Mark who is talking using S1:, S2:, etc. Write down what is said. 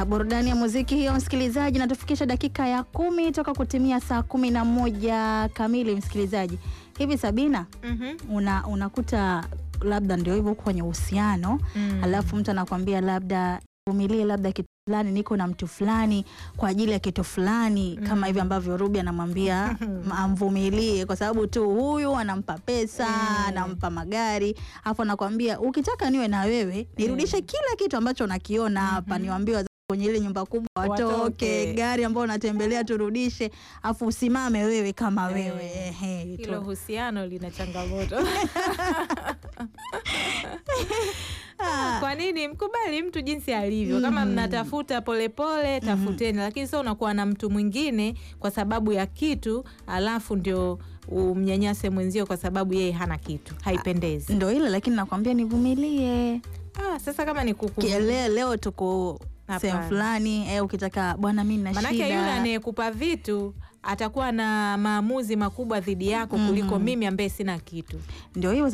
S1: burudani ya muziki hiyo, msikilizaji, natufikisha dakika ya kumi toka kutimia saa kumi na moja kamili. Msikilizaji, hivi Sabina,
S2: Mhm.
S1: una unakuta labda ndio hivyo uko kwenye uhusiano
S2: Mm.
S1: alafu mtu anakwambia labda vumilie labda kitu fulani, niko na mtu fulani kwa ajili ya kitu fulani, kama hivi ambavyo Ruby anamwambia amvumilie kwa sababu tu huyu anampa pesa, anampa magari, alafu anakwambia ukitaka niwe na wewe nirudishe kila kitu ambacho nakiona hapa, niwaambie wazazi kwenye ile nyumba kubwa watoke,
S2: Watoke.
S1: gari ambayo unatembelea turudishe, afu usimame wewe kama
S2: Eh.
S1: wewe ehe, tu.
S2: Hilo uhusiano lina changamoto. Kwa nini mkubali mtu jinsi alivyo? Kama mnatafuta polepole, tafuteni, lakini sio unakuwa na mtu mwingine kwa sababu ya kitu, alafu ndio umnyanyase mwenzio kwa sababu yeye hana kitu. Haipendezi.
S1: Ndo ile lakini nakwambia nivumilie.
S2: Ah, sasa kama ni kuku
S1: Kiele, leo tuko
S2: Hapana.
S1: sehemu fulani eh, ukitaka bwana, mimi na
S2: Manake yule
S1: shida
S2: anayekupa vitu atakuwa na maamuzi makubwa dhidi yako kuliko mimi ambaye sina kitu.
S1: ndio hiyo